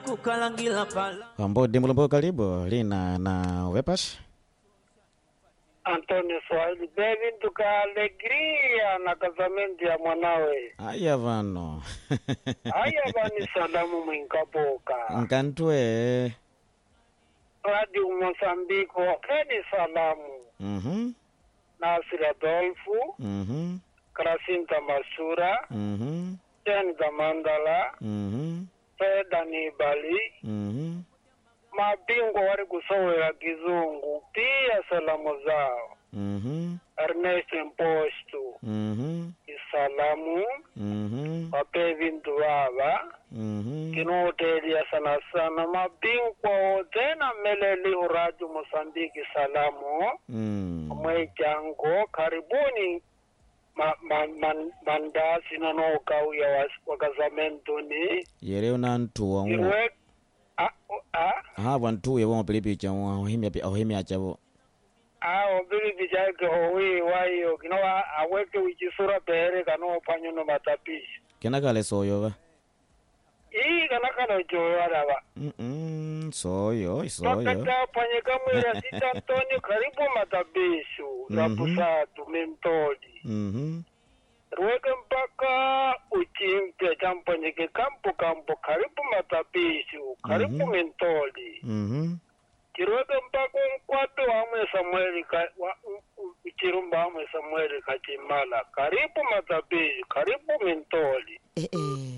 kukalangila pala Wambodi Mulumbu, karibu lina na wepash Antonio Swahili bebi tuka alegria na kazamenti ya mwanawe aya vano haya bani salamu mwinkaboka nkantwe radio Mosambiko wakeni salamu mhm Nasir Adolfu mhm Krasinta Masura mhm Jen Gamandala mhm Feda Nibali mhm mabingwa wari kusowera kizungu pia salamu zao mhm Ernest Mpostu mhm isalamu mhm wape vintu vava mhm kinotelia sana sana mabingwa wote na meleli uraju Mosambiki salamu mm mwejango karibuni ma, ma, man, mandasi nanokauya was- wakazamenduni yere unantuwa ngu irwe a, a, hava ntuye wo pilipicha ohimya ohimya chavo awo bili bijake owi waiyo kinowa aweke wijisura pere kanopanyuno matapishi kenakale soyova ii kanakano joyarava mm soyo isoyo pakatapanyika mwira sita Antonio karibu matabishu Mhm. rapusatu mintoli mhm rweke mpaka uchimpya champanyike kampu kampu karibu matabishu karibu Mhm. mintoli mhm chirweke mpaka unkwatu wamwe samueli ka- wa- u- u- uchirumba wamwe samueli kachimala karibu matabishu karibu mintoli eh eh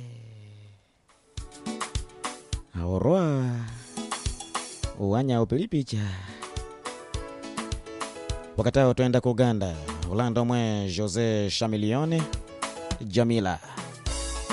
ahorwa uwanya upilipicha wakati hao twenda ku uganda ulanda omwe jose shamilione jamila